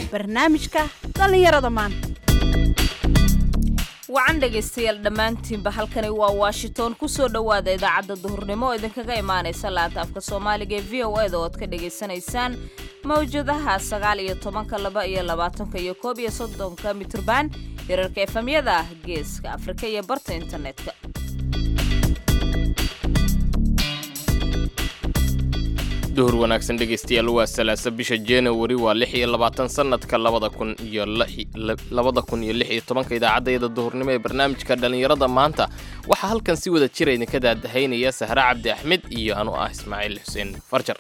barnaamijka dhallinyarada maanta wacan dhegaystayaal dhammaantiinba halkani waa washington kusoo dhowaada idaacadda duhurnimo oo idinkaga imaanaysa laanta afka soomaaliga ee v o eda oo ad ka dhagaysanaysaan mawjadaha sagaal iyo tobanka laba iyo labaatanka iyo koob iyo soddonka mitrban hirarka efamyada ah geeska afrika iyo barta internetka duhur wanaagsan dhegaystayaal waa salaasa bisha januari waa lix iyo labaatan sanadka labada kun iyo labada kun iyo lix iyo tobanka idaacaddayada duhurnimo ee barnaamijka dhallinyarada maanta waxaa halkan si wada jira idinka daadahaynaya sahre cabdi axmed iyo anu ah ismaaciil xuseen farjar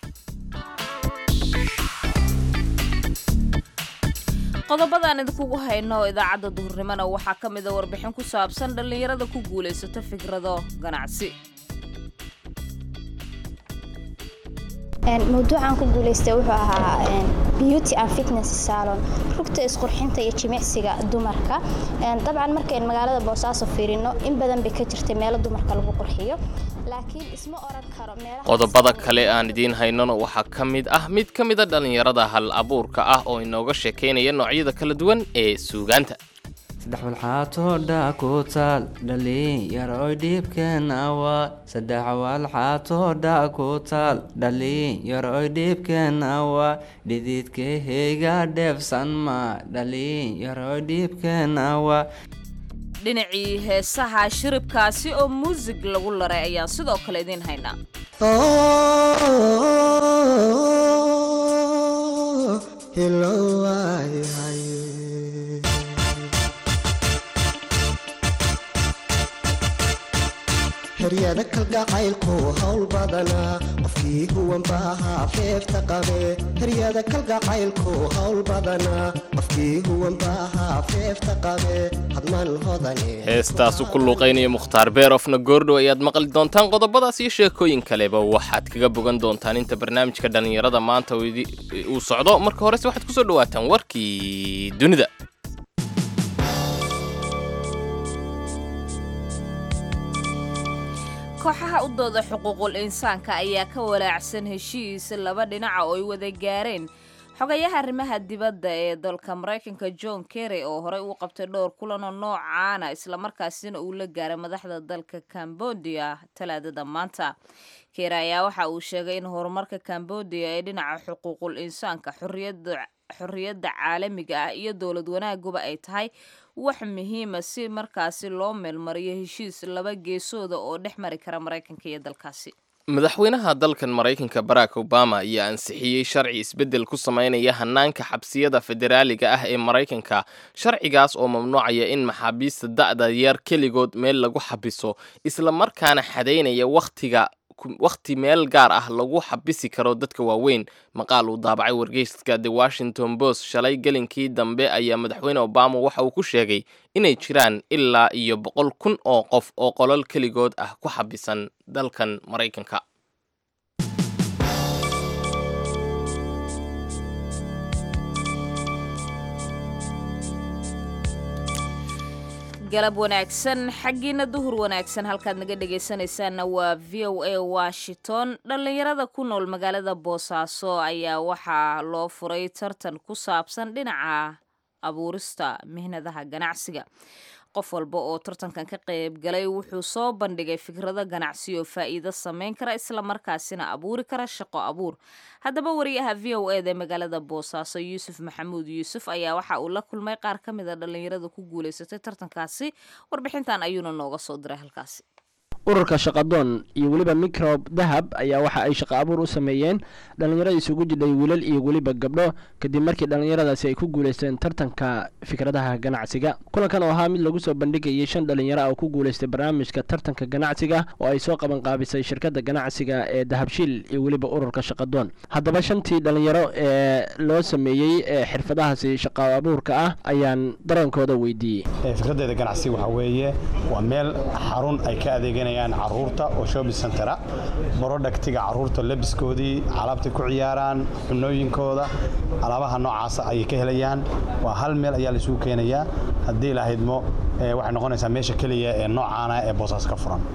qodobadaan idinkugu hayno oo idaacadda duhurnimona waxaa ka mida warbixin ku saabsan dhallinyarada ku guulaysato fikrado ganacsi mawduucan ku guulaystay wuxuu ahaa beauty and fitness salon rugta isqurxinta iyo jimicsiga dumarka dabcan markayn magaalada boosaaso fiirino in badan bay ka jirtay meelo dumarka lagu qurxiyo laakiin isma oran karo qodobada kale aan idiin haynona waxaa ka mid ah mid ka mida dhallinyarada hal abuurka ah oo inooga sheekaynaya noocyada kala duwan ee suugaanta saddex walxaatoodha ku taal dhallinyaroy dhiibkeenawa saddex walxaatoodha ku taal dhallinyaroy dhiibkeenawa dhididkaheyga dheefsan ma dhallinyaroy dhiibkeenawa dhinacii heesaha shiribkaasi oo muusig lagu laray ayaan sidoo kale idiin haynaa heryada kalgacaylku hawl badanaa qofkii huwanbaahaa feefta qabe heryada kalgacaylku hawl badanaa qofkii huwanbaahaa feefta qabe hadman hodane heestaasu ku luuqaynaya mukhtaar beerofna goordhow ayaad maqli doontaan qodobadaas iyo sheekooyin kaleba waxaad kaga bogan doontaan inta barnaamijka dhallinyarada maanta uu socdo marka horese waxaad kusoo dhawaataan warkii dunida kooxaha u dooda xuquuqul insaanka ayaa ka walaacsan heshiis laba dhinaca oo ay wada gaareen xogayaha arrimaha dibadda ee dalka maraykanka john kerry oo horey uu qabtay dhowr kulanoo noocaana islamarkaasina uu la gaaray madaxda dalka cambodia talaadada maanta kerry ayaa waxa uu sheegay in horumarka cambodia ee dhinaca xuquuqul insaanka xorriyadda caalamiga ah iyo dowlad wanaaguba ay tahay wax muhiima si markaasi loo meelmariyo heshiis laba geesooda oo dhex mari kara maraykanka iyo dalkaasi madaxweynaha dalkan maraykanka barack obama ayaa ansixiyey sharci isbeddel ku samaynaya hanaanka xabsiyada federaaliga ah ee maraykanka sharcigaas oo mamnuucaya in maxaabiista da'da yar keligood meel lagu xabiso isla markaana xadaynaya wakhtiga wakhti meel gaar ah lagu xabisi karo dadka waaweyn maqaal uu daabacay wargeyska the washington post shalay gelinkii dambe ayaa madaxweyne obama waxa uu ku sheegay inay jiraan ilaa iyo boqol kun oo qof oo qolol keligood ah ku xabisan dalkan maraykanka galab wanaagsan xaggiina duhur wanaagsan halkaad naga dhegaysanaysaanna waa v o a washington dhallinyarada ku nool magaalada boosaaso ayaa waxaa loo furay tartan ku saabsan dhinaca abuurista mihnadaha ganacsiga qof walba oo tartankan ka qayb galay wuxuu soo bandhigay fikrado ganacsi oo faa'iido samayn kara islamarkaasina abuuri kara shaqo abuur haddaba wariyaha v o eda magaalada boosaaso yuusuf maxamuud yuusuf ayaa waxa uu la kulmay qaar ka mid a dhallinyarada ku guulaysatay tartankaasi warbixintan ayuuna nooga soo diray halkaasi ururka shaqadoon iyo weliba microb dahab ayaa waxa ay shaqo abuur u sameeyeen dhallinyarada isugu jidhay wiilal iyo weliba gabdho kadib markii dhallinyaradaasi ay ku guulaysteen tartanka fikradaha ganacsiga kulankan oo ahaa mid lagu soo bandhigayay shan dhallinyaro ah oo ku guulaystay barnaamijka tartanka ganacsiga oo ay soo qabanqaabisay shirkadda ganacsiga ee dahabshiil iyo weliba ururka shaqadoon haddaba shantii dhallinyaro ee loo sameeyey ee xirfadahaasi shaqo abuurka ah ayaan darankooda weydiiyey fikradeeda ganacsi waxaa weeye waa meel xarun ay ka adeeganayaan caruurta oo shopping centera brodhaktiga caruurta labiskoodii alaabtay ku ciyaaraan cunooyinkooda alaabaha noocaasa ayay ka helayaan waa hal meel ayaa laisugu keenayaa haddii lahaydmo waxay noqonaysaa meesha keliya ee noocaana ee boosaas ka furan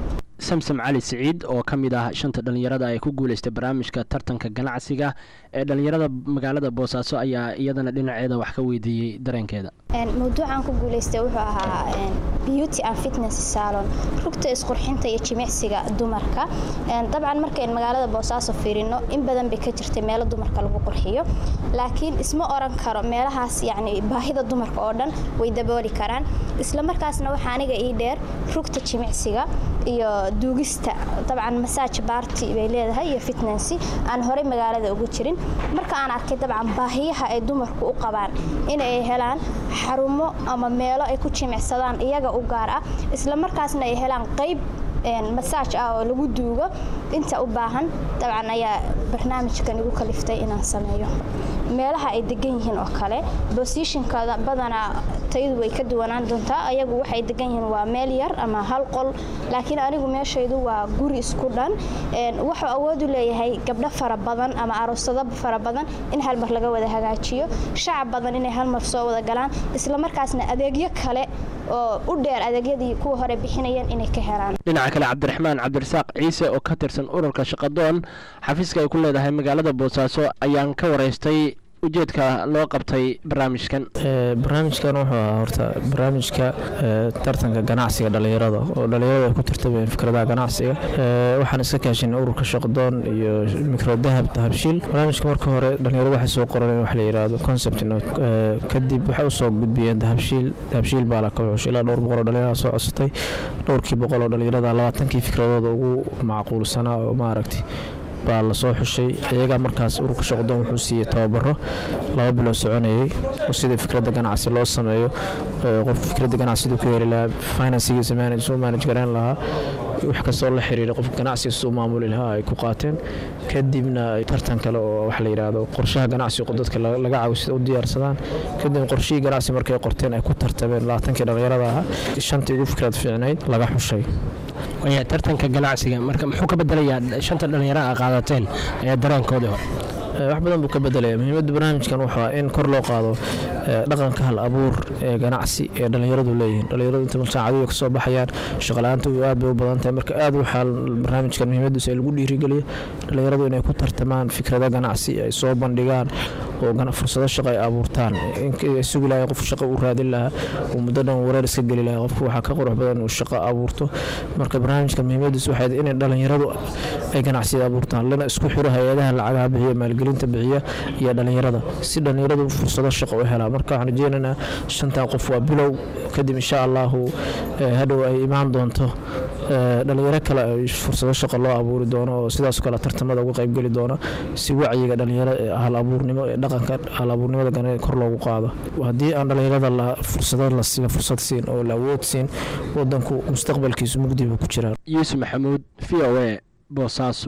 samsam cali siciid oo ka mid ah shanta dhallinyarada ay ku guuleystay barnaamijka tartanka ganacsiga ee dhallinyarada magaalada boosaaso ayaa iyadana dhinaceeda wax ka weydiiyey dareenkeeda mawduucan ku guuleystay wuxuu ahaa beauty and fitness salon rugta isqurxinta iyo jimicsiga dumarka dabcan markayn magaalada boosaaso fiirino in badan bay ka jirtay meelo dumarka lagu qurxiyo laakiin isma oran karo meelahaas yacni baahida dumarka oo dhan way dabooli karaan isla markaasna waxaa aniga ii dheer rugta jimicsiga iyo duugista dabcan masaaj baarti bay leedahay iyo fitnessy aan horey magaalada ugu jirin marka aan arkay dabcan baahiyaha ay dumarku u qabaan inay helaan xarumo ama meelo ay ku jimicsadaan iyaga u gaar ah isla markaasna ay helaan qayb masaaj ah oo lagu duugo inta u baahan dabcan ayaa barnaamijkan igu kaliftay inaan sameeyo meelaha ay degan yihiin oo kale bosishinkada badanaa tayadu way ka duwanaan doontaa ayagu waxay degan yihiin waa meel yar ama hal qol laakiin anigu meeshaydu waa guri isku dhan wuxuu awood u leeyahay gabdho fara badan ama aroosado fara badan in hal mar laga wada hagaajiyo shacab badan inay hal mar soo wada galaan isla markaasna adeegyo kale oo u dheer adeegyadii kuwa hore bixinayeen inay ka helaan dhinaca kale cabdiraxmaan cabdirasaaq ciise oo ka tirsan ururka shaqadoon xafiiska ay ku leedahay magaalada boosaaso ayaan ka waraystay ujeedka loo qabtay barnaamijkan barnaamijkan wuxuu ahaa horta barnaamijka tartanka ganacsiga dhallinyarada oo dhallinyarada ay ku tartamayeen fikradaha ganacsiga waxaan iska kaashinay ururka shaqdoon iyo micro dahab dahabshiil barnaamijka marka hore dhallinyarada waxay soo qoreen wax la yidhaahdo concept note kadib waxay usoo gudbiyeen dahabshiil dahabshiil baa la kawxush ilaa dhowr boqol oo dhallinyarada soo codsatay dhowrkii boqol oo dhallinyarada labaatankii fikradooda ugu macquulsanaa oo maaragtay baa lasoo xushay iyagaa markaas ururka shaqdoon wuxuu siiyey tababaro laba bilood soconayay oo sida fikradda ganacsi loo sameeyo qof fikradda ganacsi siduu ku heli lahaa finansigiisa suu manage garayn lahaa wax kastoo la xiriira qofka ganacsiga siduu maamuli lahaa ay ku qaateen kadibna tartan kale oo wax la yidhaahdo qorshaha ganacsiga dadka laga caawisada u diyaarsadaan kadibna qorshihii ganacsi markay qorteen ay ku tartameen labaatankii dhallinyarada ahaa shantii ugu fikrad fiicnayd laga xushay tartanka ganacsiga marka muxuu ka bedelayaa shanta dhallinyaro a qaadateen ee dareenkoodii hore wax badan buu ka bedelaya muhiimadda barnaamijkan wuxuu in kor loo qaado dhaqanka hal abuur ee ganacsi ee dhallinyaradu leeyihiin dhallinyaradu inta malsaacadiga kasoo baxayaan shaqala-aanta aad bay u badan tahay marka aad waxaa barnaamijkan muhiimadiisa ee lagu dhiirigeliyo dhallinyaradu inay ku tartamaan fikrada ganacsi ay soo bandhigaan oo fursado shaqo ay abuurtaan sugi lahay qof shaqo u raadin lahaa uu muddo dhan wareer iska geli lahaa qofku waxaa ka qurux badan uu shaqo abuurto marka barnaamijka muhiimadiisu waxay inay dhallinyaradu ay ganacsiya abuurtaan lana isku xiro hay-adaha lacagaha bixiya maalgelinta bixiya iyo dhallinyarada si dhallinyaradu fursado shaqo u helaan marka waxaan rajeynaynaa shantan qof waa bilow kadib insha allahu hadhow ay imaan doonto dhalinyaro kale fursado shaqo loo abuuri doono oo sidaas kale tartamada uga qaybgeli doono si wacyiga dhalinyaro hal abuurnimo ee dhaqanka hal abuurnimada gane kor loogu qaado haddii aan dhalinyarada la fursado la siin fursad siin oo la awood siin wadanku mustaqbalkiisu mugdi buu ku jiraa yuusuf maxamuud v o a boosaaso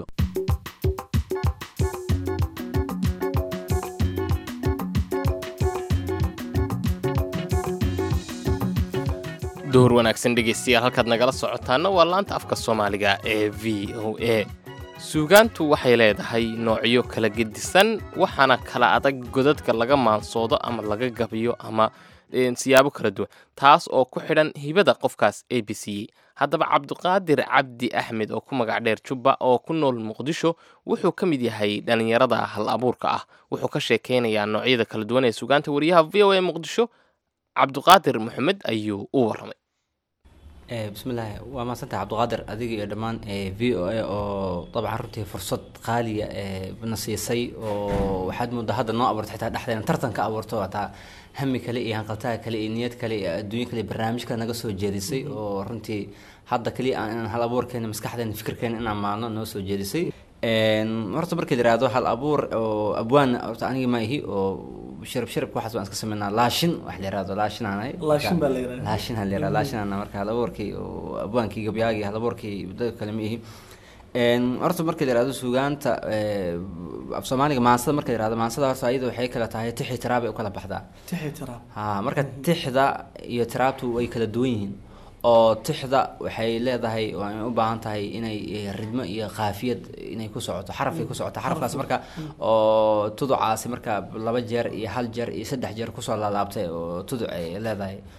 duhur wanaagsan dhegaystayaal halkaad nagala socotaana waa laanta afka soomaaliga ee v o a suugaantu waxay leedahay noocyo kala gedisan waxaana kala adag godadka laga maansoodo ama laga gabiyo ama siyaabo kala duwan taas oo ku xidhan hibada qofkaas a b c haddaba cabdiqaadir cabdi axmed oo ku magac dheer jubba oo ku nool muqdisho wuxuu ka mid yahay dhallinyarada hal abuurka ah wuxuu ka sheekaynayaa noocyada kala duwan ee suugaanta wariyaha v o a muqdisho cabdiqaadir maxamed ayuu u warramay bismillaahi waa mahadsantah cabdiqaadir adiga iyo dhammaan v o a oo dabcan runtii fursad qaaliya na siisay oo waxaad moodaa hadda noo abuurtay xitaa dhexdeena tartan ka abuurto hataa hami kale iyo hanqaltaha kale iyo niyad kale iyo adduunyo kale barnaamij kale naga soo jeedisay oo runtii hadda kaliya aan hal abuurkeena maskaxdeena fikirkeena inaan maalno noo soo jeedisay horta markii la yihahdo hal abuur oo abwaan horta aniga ma ihi oo shirab shirabka waxaas waan iska sameynaa laashin wax la yihahdo laashin aan ahay laashin baa la yihahdaa laashin ha la yihahdo laashin aan marka hal abuurkii oo abwaankii gabyaagii hal abuurkii dadka kale ma ihi horta marka la yihahdo suugaanta af soomaaliga maansada marka la yihahdo maansada horta ayada waxay kala tahay tixi tiraabay u kala baxdaa tixi tiraab ha marka tixda iyo tiraabtu way kala duwan yihiin oo tixda waxay leedahay oo ay u baahan tahay inay ridmo iyo qaafiyad inay ku socoto xarafay ku socoto xarafkaas marka oo tuducaasi marka laba jeer iyo hal jeer iyo saddex jeer kusoo laalaabtay oo tuduc ay leedahay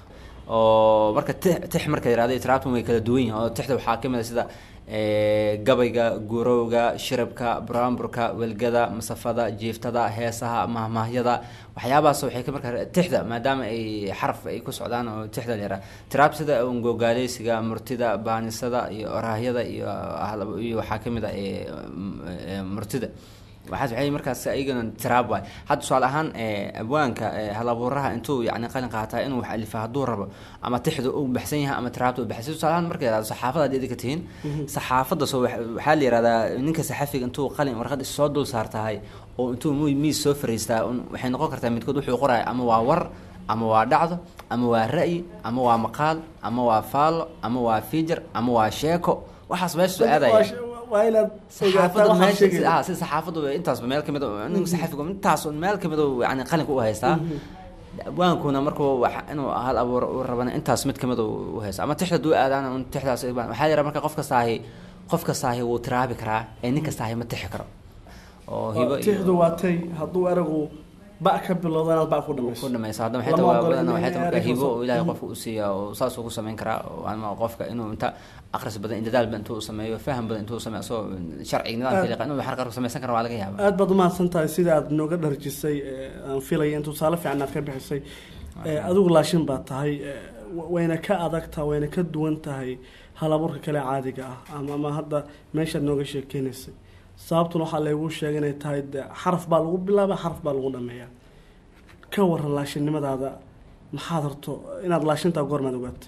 oo marka tix tix marka yirahdo tiraabtan way kala duwan yihiin oo tixda waxaa kamid ah sida ee, gabayga gurowga shirabka buraanburka welgada masafada jiiftada heesaha mahmaahyada waxyaabahaas waxay ka marka tixda maadaama ay xaraf ay ku socdaan oo tixda la yiraahdo tiraab sida ungogaaleysiga murtida baanisada iyo oraahyada iyo hal- iyo waxaa kamid ah ee, m- ee, murtida waxaas waxay markaas ayagana tiraab waay hadda tusaale ahaan ee, abwaanka ee, halabuuraha intuu yani qalin qaataa inuu wax alifa hadduu rabo ama tixdu u baxsan yahay ama tiraabta u baxsan tusaale ahaan marka yirahdo saxaafada hadii idinka tihiin saxaafadda soo wax- waxaa la yirahdaa ninka saxafiga intuu qalin warqad soo dul saartahay oo intuu mu- miis soo fariistaa un- waxay noqon kartaa midkood wuxuu qoraya ama waa war ama waa dhacdo ama waa ra'yi ama waa maqaal ama waa faallo ama waa fijar ama waa sheeko waxaas meesha soo aadaya waa inaad saxaafadda ogaataa meesha waxaa ah sida saxaafaddu intaasba meel kamid nin saxafigu intaas meel kamid yani qalinka u haystaa abwaankuna markuu wax inuu hal abuur u rabana intaas mid kamid u haysta ama tixda duu aadaan un tixdaas waxaa yara marka qof kastaahi qof kastaahi wuu tiraabi karaa ee nin kastaahi ma tixi karo oo hibo iyo tixdu waa tay hadduu eragu ba ka bilowda inaad ba ku dhamayso ku dhamaysa hadda maxay Lama tahay ogola badan in waxay tahay marka ereyga hibo soo- oo ilaahay Mhm. qofka u siiya oo saas ugu samayn karaa oo ama qofka inuu inta akhris badan dadaal badan intuu sameeyo faham badan intuu sameeyo soo sharci nidaamka yaqaan inuu xarqar samaysan karo waa laga yaabaa aad baad umahadsan tahay sida aad nooga dharjisay ee, aan filaya in tusaale fiican aad ka bixisay Ee, adigu laashin baad tahay ee, wa- wayna ka adag tahay wayna ka duwan tahay halaburka kale caadiga ah ama ama hadda meeshaad nooga sheekeynaysay sababtuna waxaa laygu sheegay inay tahay de xaraf baa lagu bilaaba xaraf baa lagu dhameeyaa ka waran laashinnimadaada maxaad horto inaad laashintaa goormaad ogaatay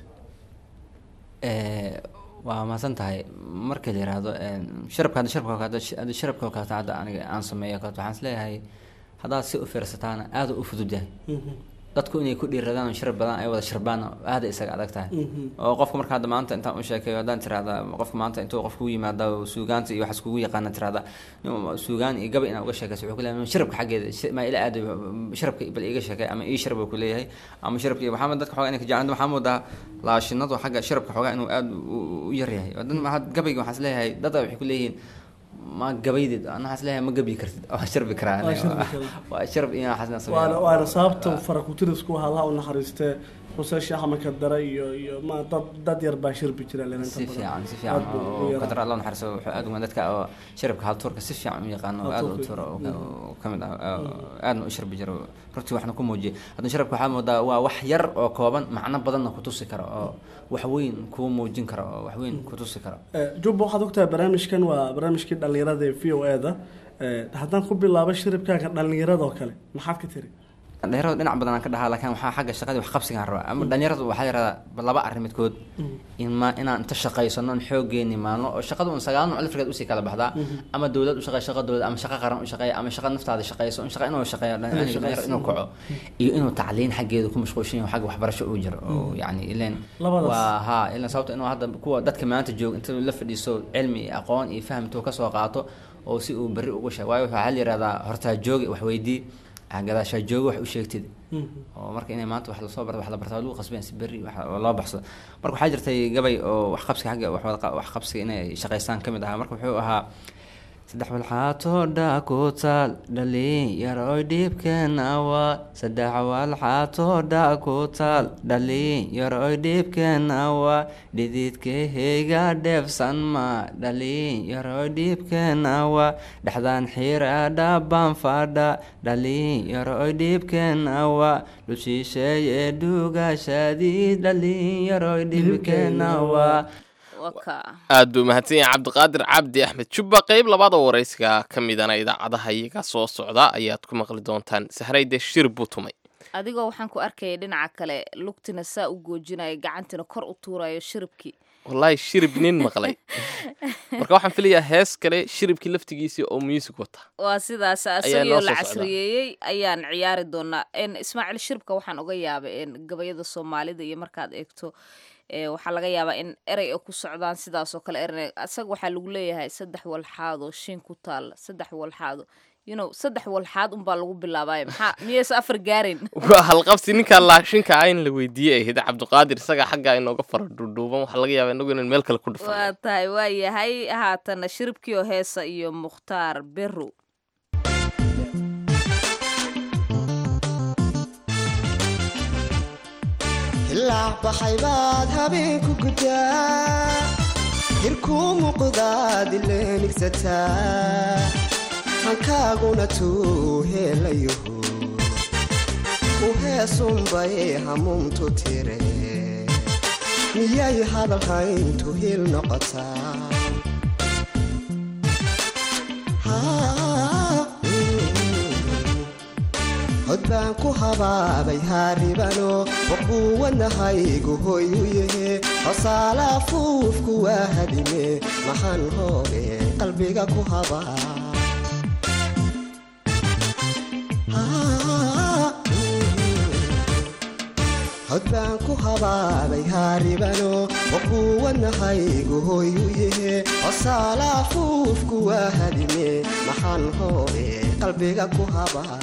Ee, waa mahadsan tahay marka la yiraahdo een, sharabka hadda sharabka hadda hadda sharabka oo kaleeto hadda aniga aan sameeyo kaleeto waxaan isleeyahay haddaad si u fiirsataana aad u fudud yahay dadku inay ku dhiiradaan oo sharab badan ay wada sharbaan aad ay isaga adag tahay oo qofka marka hadda maanta intaan u sheekeeyo haddaan tirahda qofka maanta intuu qofka u yimaada oo suugaanta iyo waxaas kugu yaqaana tirahda nin suugaan iyo gabay inaa uga sheekayso wuxuu ku leeyahay sharabka xaggeeda shi- ma ila aado sharabka bal iiga sheekay ama ii sharab uu ku leeyahay ama sharabka iyo waxaa dadka xoogaa inay ka jeclaan waxaa moodaa laashinadu xagga sharabka xoogaa inuu aad u- u yar yahay oo dad ma- gabayga waxaan isleeyahay dada waxay ku leeyihiin ma gabaydid ana waxaan isleeyahay ma gabi kartid waa sharbi karaa Waa aniga. sharbi karaa. waa sharb iyo waxaasna sameeyaa. waana waana sababta farakutirisku halaha u naxariistee xuseen sheekh axmed kadare iyo iyo ma dad dad yar baa shirbi jira leen inta si badan. fiican si Aad fiican buu u oo yaraa. qadar allah naxariiso wuxuu aad uga dadka oo sharabka haltuurka si fiican u yaqaano oo aad u Haltuurka. tuuro oo ka- oo ka mid ah oo aadna u sharbi jiro runtii waxna ku muujiyay haddana sharabka waxaa moodaa waa wax yar oo kooban macno badanna ku tusi karo oo wax weyn kuu muujin karo oo wax weyn ku tusi karo Eh, jubba waxaad ogtahay barnaamijkan waa barnaamijkii dhallinyarada ee v o e da haddaan ku bilaabo shiribkaaga dhallinyarada oo kale maxaad ka tiri dhalinyarada dhinac badan aan ka dhahaa laakiin waxaa xagga shaqadii wax qabsigaan rabaa ama dhalinyaradu waxaa yaradaa laba arrin midkood in ma inaan inta shaqaysano in xooggeeni maalno oo shaqada un sagaal nooc lafrigeed usii kala baxdaa ama dowlad u shaqeeya shaqa dowlad ama shaqa qaran u shaqeeya ama shaqa naftaada shaqeyso in shaqa inuu shaqeeyo dhalinyaro dhalinyaro inuu kaco iyo inuu tacliin xaggeeda ku mashquulshan yahay xagga waxbarasho uu jiro oo yacni ileen Labadaas. waa haa ilaan sababta inuu hadda kuwa dadka maanta jooga inta la fadhiiso cilmi iyo aqoon iyo faham intuu kasoo qaato oo si uu berri ugu sheeg waayo waxaa la yihahdaa hortaa joogi wax weydii gadaashaa joogi wax u sheegtid oo marka inay maanta wax lasoo barto wax la bartaa lagu qasbeen si berri wax loo baxsado marka waxaa jirtay gabay oo wax qabsiga xagga wax wada qa- wax qabsiga inay shaqaystaan ka mid ahaa marka wuxuu ahaa saddex walxaatoo dhaa ku taal dhalin yaroy dhibkeena waa saddex walxaatoo dhaa ku taal dhalin yaroy dhibkeena waa dhididkaheyga dheefsan ma dhalin yaroy dhibkeena waa dhexdaan xiradha baan fadha dhalin yaroy dhibkeena waa dhushiisheeye dhuugashadii dhalin yaroy dhibkeena waa waka aad buu mahadsan yahay cabdiqaadir cabdi axmed jubba qeyb labaad oo waraysiga ka midana idaacadaha iyaga soo socda ayaad ku maqli doontaan sahrayde shir buu tumay adigoo waxaan ku arkayay dhinaca kale lugtina saa u goojinaya gacantina kor u tuurayo shiribkii wallaahi shirib nin maqlay marka waxaan filayaa hees kale shiribkii laftigiisii oo music wata waa sidaas Ayaa isagoo noo la soo socda. casriyeeyey ayaan ciyaari doonaa En, ismaaciil shiribka waxaan uga yaabay en, gabayada soomaalida iyo markaad eegto ee, waxaa laga yaabaa in erey ay ku socdaan sidaasoo kale erey isaga waxaa lagu leeyahay saddex walxaadoo shin ku taalla saddex walxaado you know saddex walxaad unbaa lagu bilaabaayo maxaa miyaysa afar gaarin waa halqabsi ninkaa laashinka ah in la weydiiyey ahayd cabdiqaadir isaga xaggaa inooga fara dhuudhuuban waxaa laga yaabaa inagu inaan meel kale ku dhufan waa tahay waa yahay haatana shiribkii oo heesa iyo mukhtaar beru ilaac baxay baad habeenku guddaa hirkuu muuqdaad ileenigsataa hankaaguna tuu heelayaho u heesunbay hamuumtu tire miyay hadalhayntu hil noqotaa hod baan ku habaabay haaribano waquuwanahaygu hoy u yahe hosaala fuufku waa hadime maxaan hoobe qalbiga ku habaa hod baan ku habaabay haaribano waquuwanahaygu hoy u yahe hosaala fuufku waa hadime maxaan hoobe qalbiga ku habaa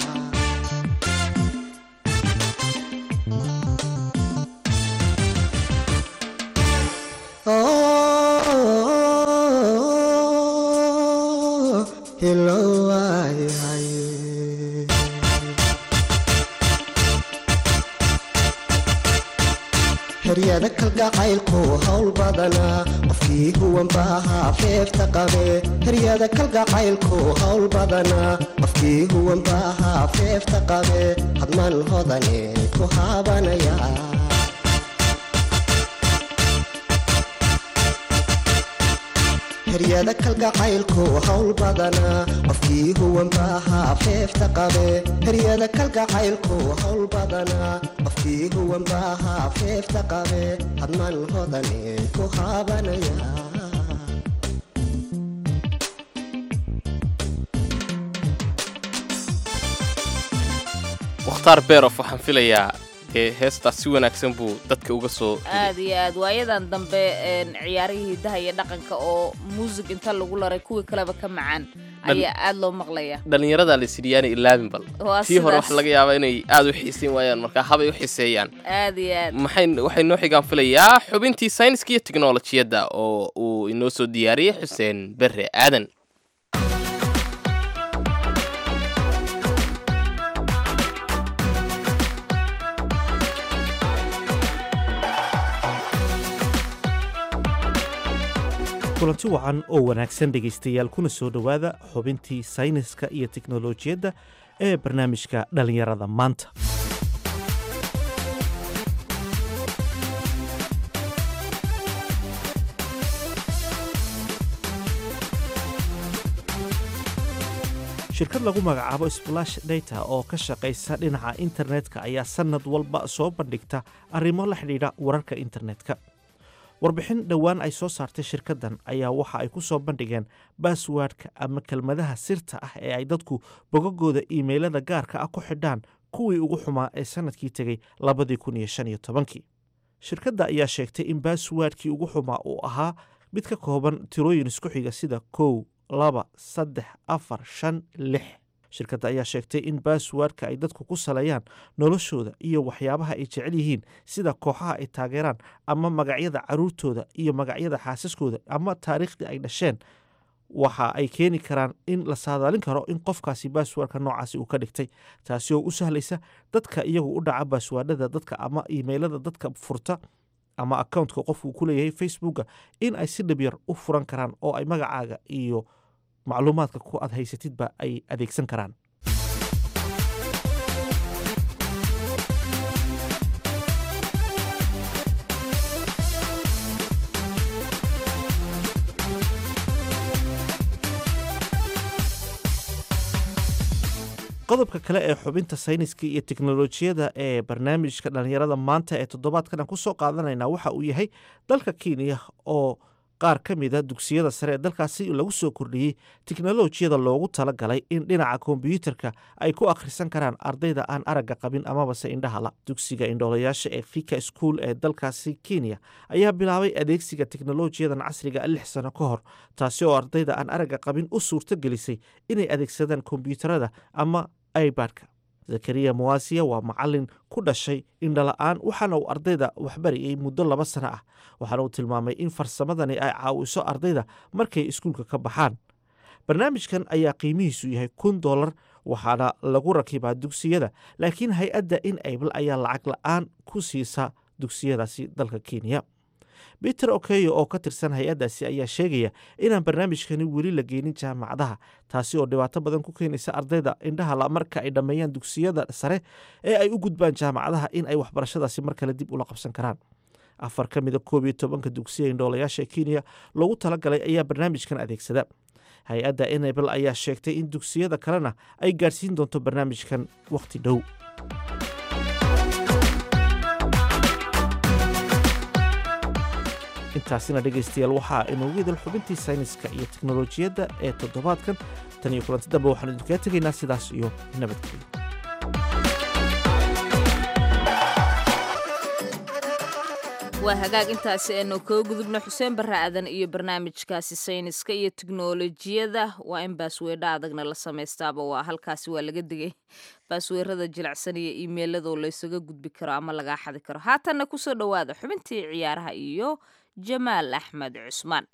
heryada kalgacaylku hawl badanaa qofkii huwanbaahaa feefta qabe heryada kalgacaylku hawl badanaa qofkii huwanbaahaa feefta qabe hadman hodane ku haabanaya heryada kalgacaylku hawl badanaa qofkii huwanbaahaa feefta qabe heryada kalgacaylku hawl badanaa qofkii huwanbaahaa feefta qabe hadman hodane ku haabanaya mukhtaar beerof waxaan filayaa dee heestaas si wanaagsan buu dadka uga soo aad iyo aad waayadan dambe ciyaarihii hidaha iyo dhaqanka oo muusig inta lagu laray kuwii kaleba ka macaan ayaa aad loo maqlaya dhallinyarada lasidiyaana ilaabin bal Waa tii hore sidaas. waxa laga yaabaa inay aad u xiisayn waayaan markaa habay u xiseeyaan aad iyo aad maxay waxay noo xigaan filayaa xubintii sayniska iyo tiknolojiyadda oo uu inoo soo diyaariyey xuseen berre aadan kulanti wacan oo wanaagsan dhegaystayaal kuna soo dhowaada xubintii sayniska iyo tiknolojiyadda ee barnaamijka dhallinyarada maanta shirkad lagu magacaabo splash data oo ka shaqaysa dhinaca internetka ayaa sannad walba soo bandhigta arrimo la xidhiidha wararka internetka warbixin dhowaan ay soo saartay shirkaddan ayaa waxa ay ku soo bandhigeen baaswaadhka ama kelmadaha sirta ah ee ay dadku bogagooda iimaylada gaarka ah ku xidhaan kuwii ugu xumaa ee sannadkii tegey labadii kun iyo shan iyo tobankii shirkadda ayaa sheegtay in baaswaadhkii ugu xumaa uu ahaa mid ka kooban tirooyin isku xiga sida kow laba saddex afar shan lix shirkadda ayaa sheegtay in baaswaadhka ay dadku ku saleeyaan noloshooda iyo waxyaabaha ay jecel yihiin sida kooxaha ay taageeraan ama magacyada caruurtooda iyo magacyada xaasaskooda ama taariikhdii ay dhasheen waxa ay keeni karaan in la saadaalin karo in qofkaasi baaswaadhka noocaasi uu ka dhigtay taasi oo u sahlaysa dadka iyagu u dhaca baaswaadhada dadka ama iimaylada dadka furta ama accountka qofku ku leeyahay facebooka in ay si dhib yar u furan karaan oo ay magacaaga iyo macluumaadka ku aad haysatidba ay adeegsan karaan qodobka kale ee xubinta sayniska iyo teknolojiyada ee barnaamijka dhallinyarada maanta ee toddobaadkan aan ku soo qaadanayna waxa uu yahay dalka kenya oo qaar ka mida dugsiyada sare ee dalkaasi lagu soo kordhiyey teknolojiyada loogu talagalay in dhinaca kombyuutarka ay ku akhrisan karaan ardayda aan aragga qabin amabase indhahala dugsiga indhoolayaasha ee fika school ee dalkaasi kenya ayaa bilaabay adeegsiga teknolojiyadan casriga lix sano ka hor taasi oo ardayda aan aragga qabin u suurto gelisay inay adeegsadaan kombyuutarada ama ibadka zakariya muwasiya waa macalin ku dhashay indhala-aan waxaana uu ardayda waxbarayay muddo laba sano ah waxaana uu tilmaamay in farsamadani ay caawiso ardayda markay iskuulka ka baxaan barnaamijkan ayaa qiimihiisu yahay kun dolar waxaana lagu rakibaa dugsiyada laakiin hay-adda in able ayaa lacag la-aan ku siisa dugsiyadaasi dalka kenya peter okeyo oo ka tirsan hay-addaasi ayaa sheegaya inaan barnaamijkani weli la geynin jaamacadaha taasi oo dhibaato badan ku keenaysa ardayda indhahala marka ay dhammeeyaan dugsiyada sare ee ay u gudbaan jaamacadaha in ay waxbarashadaasi mar kale dib ula qabsan karaan afar ka mida koob iyo tobanka dugsiya indhoolayaasha kenya loogu talagalay ayaa barnaamijkan adeegsada hay-adda enabel ayaa sheegtay in dugsiyada kalena ay gaadhsiin doonto barnaamijkan wakhti dhow intaasina dhegaystayaal waxaa inoogu idil xubintii sayniska iyo teknolojiyadda ee toddobaadkan tan iyo kulanti dambe waxaanu idinkaga tegaynaa sidaas iyo nabadgelyo waa hagaag intaasi aynu kaga gudubno xuseen barre aadan iyo barnaamijkaasi sayniska iyo teknolojiyada waa in baasweedha adagna la samaystaaba waa halkaasi waa laga digay baasweerada jilicsan iyo iimeeladoo laysaga gudbi karo ama lagaa xadi karo haatanna kusoo dhowaada xubintii ciyaaraha iyo jamaal axmed cusmaan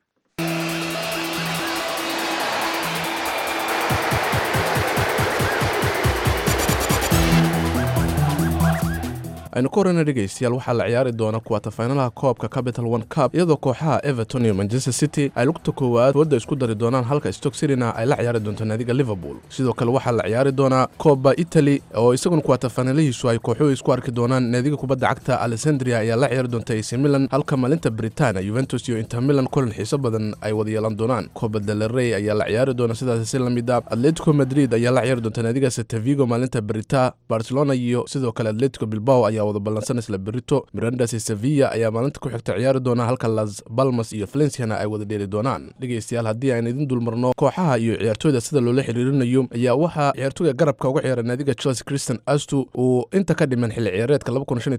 aynu ka horeyna dhegaystayaal waxaa la ciyaari doona kuwatafaynalaha koobka capital one cup iyadoo kooxaha everton iyo manchester city ay lugta koowaad wadda isku dari doonaan halka stock cityna ay la ciyaari doonto naadiga liverpool sidoo kale waxaa la ciyaari doonaa kooba italy oo isaguna kuwatafaynalihiisu ay kooxuhu isku arki doonaan naadiga kubadda cagta alessandria ayaa la ciyaari doonta ac milan halka maalinta britania juventus iyo inter milan kulan xiiso badan ay wada yeelan doonaan kooba delerey ayaa la ciyaari doona sidaas si lamid a atletico madrid ayaa la ciyaari doonta naadiga setavigo maalinta brita barcelona iyo sidoo kale atletico bilbao ayaa wada ballansan isla berito mirandas iyo sevilla ayaa maalinta ku xigta ciyaari doona halka las balmas iyo valenciana ay wada dheeli doonaan dhegaystayaal haddii aan idin dulmarno kooxaha iyo ciyaartooyda sida loola xiriirinayo ayaa waxaa ciyaartooyga garabka uga ciyaara naadiga chelsea christian astu uu inta ka dhiman xilli ciyaareedka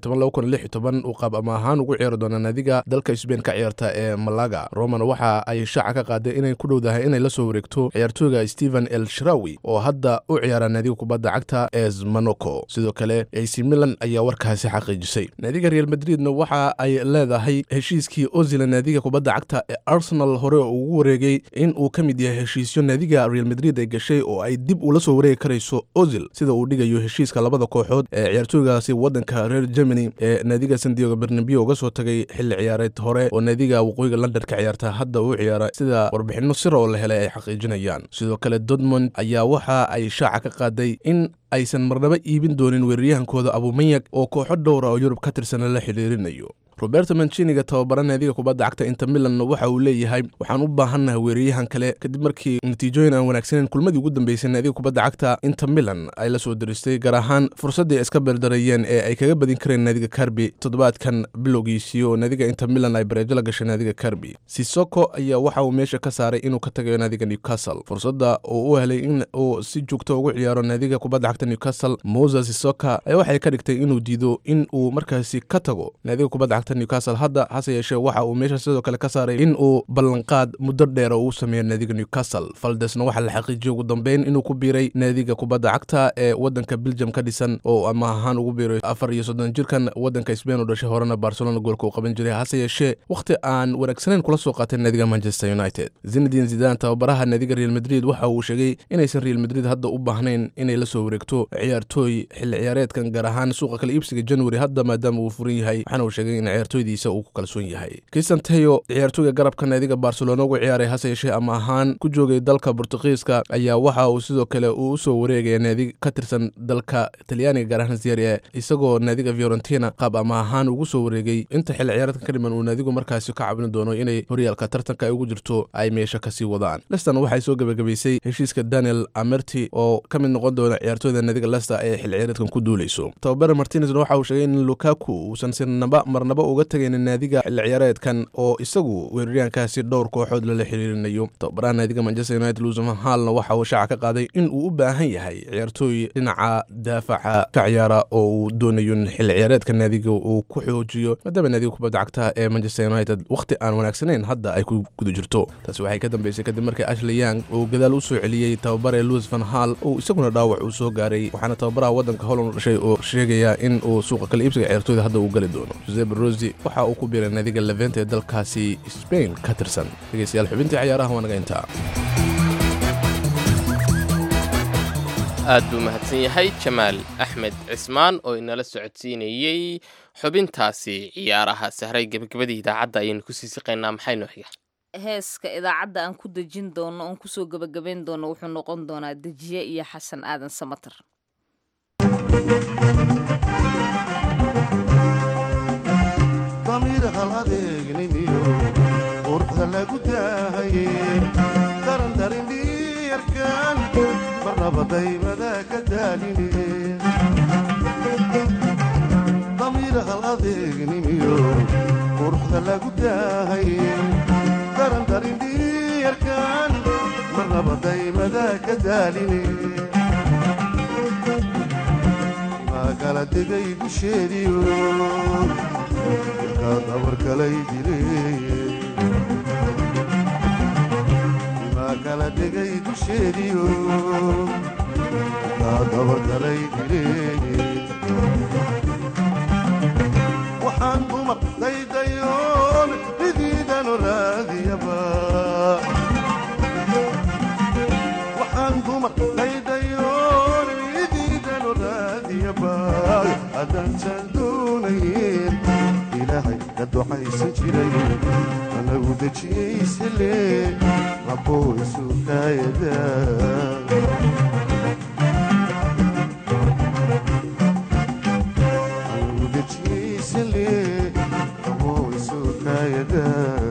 uu qaab ama ahaan ugu ciyaari doona naadiga dalka sbain ka ciyaarta ee malaga roman waxa ay shaaca ka qaaday inay ku dhowdahay inay la soo wareegto ciyaartooyga stephen el shrawi oo hadda u ciyaara naadiga kubadda cagta ee monaco sidoo kale ac milan ayaa warkaasi xaqiijisay naadiga real madridna waxa ay leedahay heshiiskii ozila naadiga kubadda cagta ee arsenal hore ugu wareegay in uu ka mid yahay heshiisyo naadiga real madrid ay gashay oo ay dib ula soo wareegi karayso ozil sida uu dhigayo heshiiska labada kooxood ee ciyaartooygaasi wadanka reer germany ee naadiga sandiego bernabio uga soo tagay xilli ciyaareed hore oo naadiga waqooyiga london ka ciyaarta hadda uu ciyaara sida warbixino sir oo la helay ay xaqiijinayaan sidoo kale dortmond ayaa waxa ay shaaca ka qaaday in aysan marnaba iibin doonin weeraryahankooda abumanyak oo kooxo dhowra oo yurub ka tirsan la xidhiirinayo roberto manciniga tababara naadiga kubadda cagta inter milan waxa uu leeyahay waxaan u baahannahay weeraryahan kale kadib markii natiijooyin aan wanaagsaneyn kulmadii ugu dambeysay naadiga kubadda cagta inter milan ay la soo diristay gaar ahaan fursaddii ay iska beerdarayeen ee ay kaga badin kareen naadiga karbi toddobaadkan bilowgiisii oo naadiga inter milan ay bareejo la gashay naadiga karbi sisoko ayaa waxa uu meesha ka saaray inuu ka tagayo naadiga newcastle fursadda uu u helay in uu si joogto ugu ciyaaro naadiga kubadda cagta newcastle moses sisoka ayaa waxay ka dhigtay inuu diido in uu markaasi ka tago naadiga kubadda cagta newcastle hadda hase yeeshee waxa uu meesha sidoo kale ka saaray in uu ballanqaad muddo dheer oo uu sameeyo naadiga newcastle faldesna waxaa la xaqiijiyey ugu dambeyn inuu ku biiray naadiga kubadda cagta ee wadanka belgium ka dhisan oo ama ahaan ugu biiray afar iyo soddon jirkan wadanka sbain oo dhashay horena barcelona goolka uu qaban jiray hase yeeshee wakhti aan wanaagsaneyn kula soo qaatay naadiga manchester united zinedin zidan tababaraha naadiga real madrid waxa uu sheegay inaysan real madrid hadda u baahnayn inay la soo wareegto ciyaartooy xilli ciyaareedkan gaar ahaan suuqa kala iibsiga january hadda maadaama uu furan yahay waxaana uu sheegay in ciyaartooydiisa uu ku kalsoon yahay christian teyo ciyaartooyga garabka naadiga barcelona ugu ciyaaray hase yeeshee ama ahaan ku joogay dalka bortugiiska ayaa waxa uu sidoo kale uu usoo wareegaya naadi ka tirsan dalka talyaaniga gaar ahaan serie isagoo naadiga fiorentina qaab ama ahaan ugu soo wareegay inta xilli ciyaareedkan ka dhiman uu naadigu markaasi ka cabin doono inay horyaalka tartanka ay ugu jirto ay meesha kasii wadaan leston waxay soo gebagabaysay heshiiska daniel amerti oo ka mid noqon doona ciyaartooyda naadiga lester ee xilli ciyaareedkan ku duuleyso tababare martinezna waxa uu sheegay in lukaku uusan sinaba marnaba uga tegaynin naadiga xilli ciyaareedkan oo isagu weeraryahankaasi dhowr kooxood lala xiriirinayo tababaraha naadiga manchester united luusman haalna waxa uu shaaca ka qaaday in uu u baahan yahay ciyaartooy dhinaca daafaca ka ciyaara oo uu doonayo in xilli ciyaareedka naadiga uu ku xoojiyo maadaama naadiga kubadda cagta ee manchester united wakhti aan wanaagsaneyn hadda ay ku guda jirto taasi waxay ka dambeysay kadib markii ashley yang uu gadaal u soo celiyey tababare luis van hall uu isaguna dhaawac uu soo gaaray waxaana tababaraha waddanka holland dhashay oo sheegaya in uu suuqa kala iibsiga ciyaartooyda hadda uu gali doono josep rosi waxa uu ku biiray naadiga levent ee dalkaasi spain ka tirsan dhegeystayaal xubintii ciyaaraha waa naga intaa aad buu mahadsan yahay jamaal axmed cismaan oo inala socodsiinayey xubintaasi ciyaaraha sahray gebagabadii idaacadda ayaynu kusii siqaynaa maxaynu xiga heeska idaacadda aan ku dejin doono oon kusoo gebagabayn doono wuxuu noqon doonaa dejiye iyo xasan aadan samater damiir hal adeegnimiyo quruxda lagu daahaye daran darin dhiyarkan marnaba daymada ka daaline damiir hal adeegnimiyo quruxda lagu daahaye daran darin dhiyarkan marnaba daymada ka daaline kala degay dusheediyo ilkaa dabarkalay dileeye imaa kala degay dusheediyo ilkaa dabarkalay dileeye waxaan dumar daydayoon ridiidanu raadiyaba waxaan dumar daydayoon ridiidanu raadiyaba haddaansaan doonayn ilaahay ka ducaysan jiray anagu dejiyaysale rabooysu kaayada anagu dejiyaysale rabooysu kaayada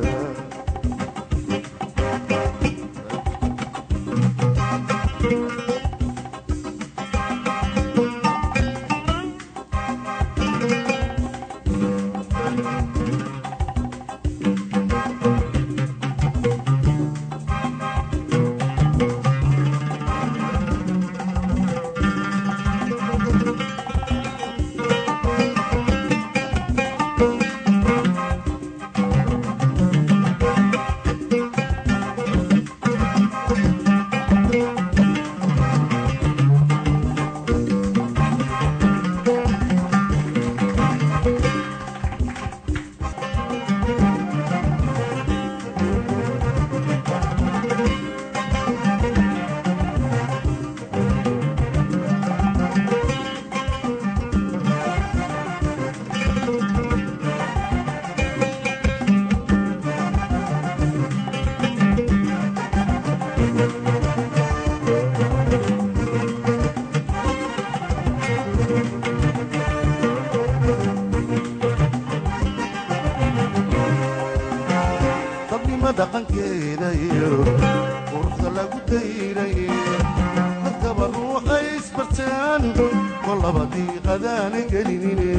dadnima dhaqankeeda iyo quruxda lagu dayraye dadkaba ruuxay isbartaan kolaba diiqadaana gelinine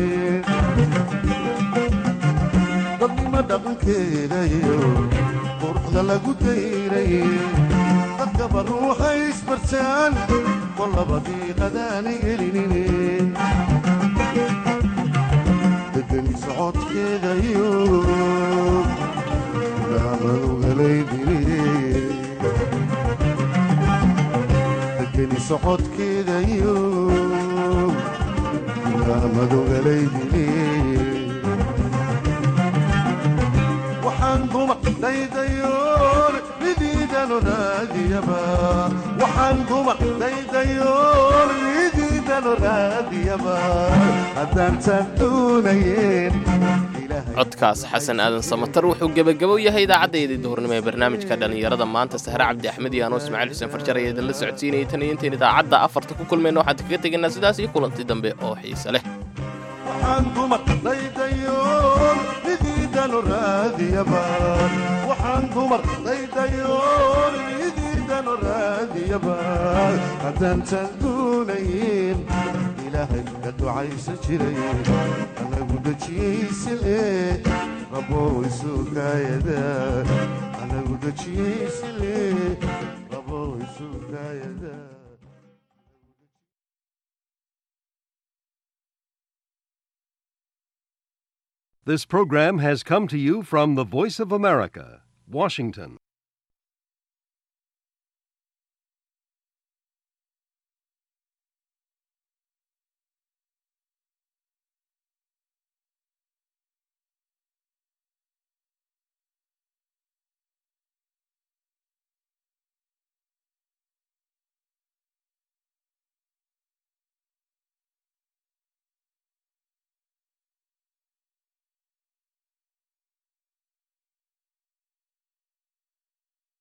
dadnima dhaqankeeda iyo quruxda lagu dayraye dadkaba ruuxay isbartaan kolaba diiqadaana gelinine degani socodkeeda iyo degeni socodkeeda iyo madogalaydile waxaan dumar daydayoon ridiidanu raadiyaba waxaan dumar daydayoon ridiidanu raadiyaba haddaantaan doonayeen codkaas xasan aadan samatar wuxuu gebagabo yahay idaacaddayadii duhurnimo ee barnaamijka dhallinyarada maanta sahre cabdi axmed iyo anoo ismaaciil xuseen farjar ayaa idinla socodsiinayay tan iyo intayn idaacadda afarta ku kulmayna waxaan kaga tegaynaa sidaas iyo kulanti dambe oo xiise leh waxaan dumar daydayoon ridiidanu raadiyaba waxaan dumar daydayoon ridiidanu raadiyaba haddaantaan doonayn ilaahay ka ducaysan jiray anagu dejiyaysale rabooysu kaayada anagu dejiyaysale rabooysu kaayada This program has come to you from the Voice of America, Washington.